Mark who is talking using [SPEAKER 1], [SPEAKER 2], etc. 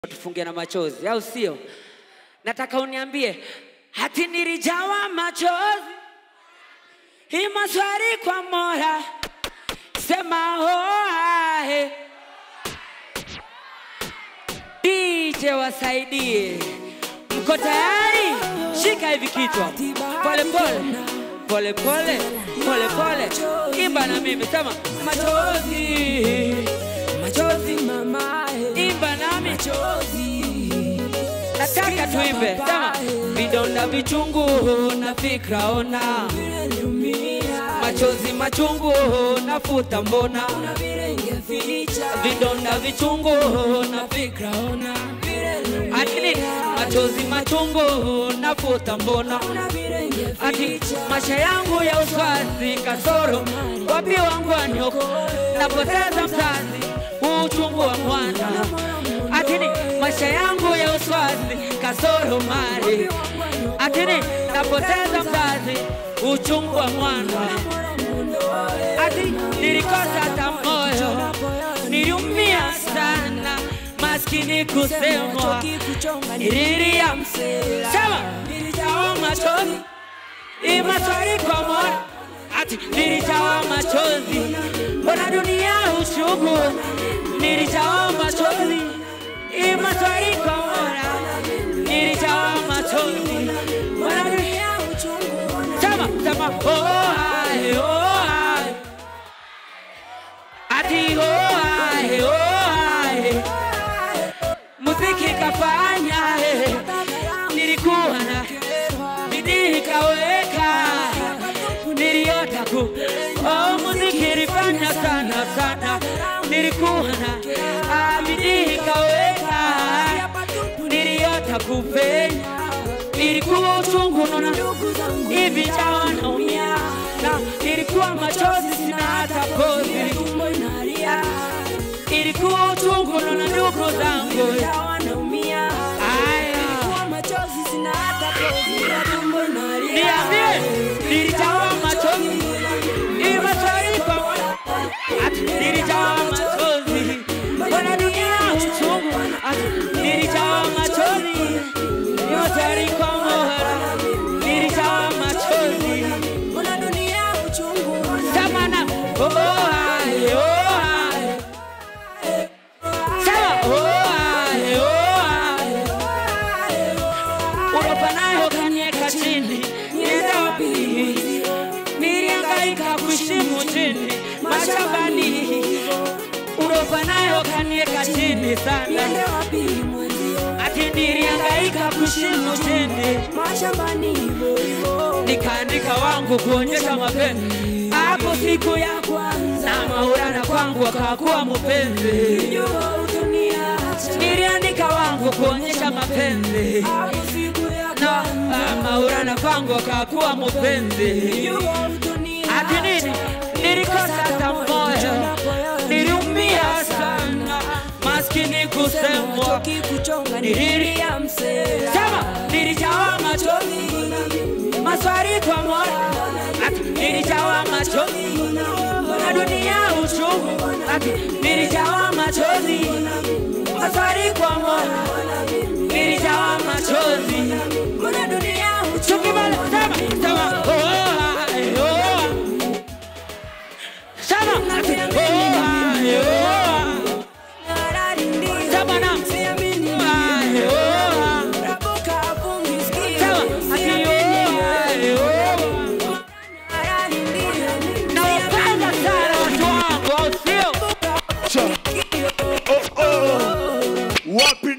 [SPEAKER 1] tufunge na machozi, au sio? Nataka uniambie hati nilijawa machozi, hii maswali kwa Mola, sema hoahe. DJ wasaidie, mko tayari? Shika hivi kichwa, pole pole pole pole pole pole, imba na mimi, sema machozi machozi,
[SPEAKER 2] mama
[SPEAKER 1] imba nami
[SPEAKER 2] machozi
[SPEAKER 1] nataka tuimbe sema vidonda vichungu na fikra ona
[SPEAKER 2] Nimeumia
[SPEAKER 1] machozi machungu nafuta mbona
[SPEAKER 2] na vile ingeficha
[SPEAKER 1] vidonda vichungu na fikra ona atini machozi machungu nafuta mbona
[SPEAKER 2] na vile
[SPEAKER 1] ati
[SPEAKER 2] ingeficha
[SPEAKER 1] maisha yangu ya uswazi kasoro wapi wangu wanyoko napoteza mzazi huu uchungu wa mwana atini maisha yangu ya uswazi kasoro mali atini napoteza mzazi uchungu wa mwana ati nilikosa hata moyo niliumia sana maskini kusemwa nililia sema nilijawa machozi imaswali kwa mola ati nilijawa machozi mbona dunia uchungu nilijawa machozi imaswali kwa mola nilijawa machozi mbona dunia sema sema oh hai oh hai ati oh hai oh hai muziki kafanya eh, nilikuwa na bidii kaweka niliota ku oh, muziki ilifanya sana sana nilikuwa na ah, bidii kaweka niliota kupenya ilikuwa uchungu nona hivi jawa naumia na ilikuwa machozi sina hata pozi ilikuwa uchungu nona ndugu zangu aya niambie nilijawa machozi imaswaipa ati nilijawa machozi mbona dunia uchungu ati nilijawa machozi imaswari kwa mohara nilijawa machozi samana oh hai oh hai sawa oh hai oh hai unapanayo kanieka chini nienda wapi niliangaika kushimu chini mashambani unapanayo kanieka chini sana ati niliangaika kushimu chini
[SPEAKER 2] mashambani hivyo hivyo
[SPEAKER 1] nikaandika wangu kuonyesha mapenzi hapo siku ya
[SPEAKER 2] kwanza
[SPEAKER 1] na maurana kwangu akakuwa mpenzi
[SPEAKER 2] jua utoniacha
[SPEAKER 1] niliandika wangu kuonyesha mapenzi
[SPEAKER 2] hapo siku ya
[SPEAKER 1] na ah, maurana kwangu akakuwa mpenzi
[SPEAKER 2] jua utoniacha
[SPEAKER 1] ati nini nilikosa hata moyo niliumia sana maskini kusemwa
[SPEAKER 2] kikuchonga
[SPEAKER 1] nililia
[SPEAKER 2] msela
[SPEAKER 1] sema nilijawa machozi maswali kwa mola ati nilijawa machozi na dunia uchungu ati nilijawa machozi maswali kwa mola nilijawa machozi
[SPEAKER 2] mbona dunia
[SPEAKER 1] tukimala sema sema oh hai, oh hai. sema ati oh hai, oh hai. sema na oh hai, oh hai. sema ati oh hai, oh hai. Nawapenda sana watu wangu, au sio?
[SPEAKER 3] Cha. Oh, oh. Wapi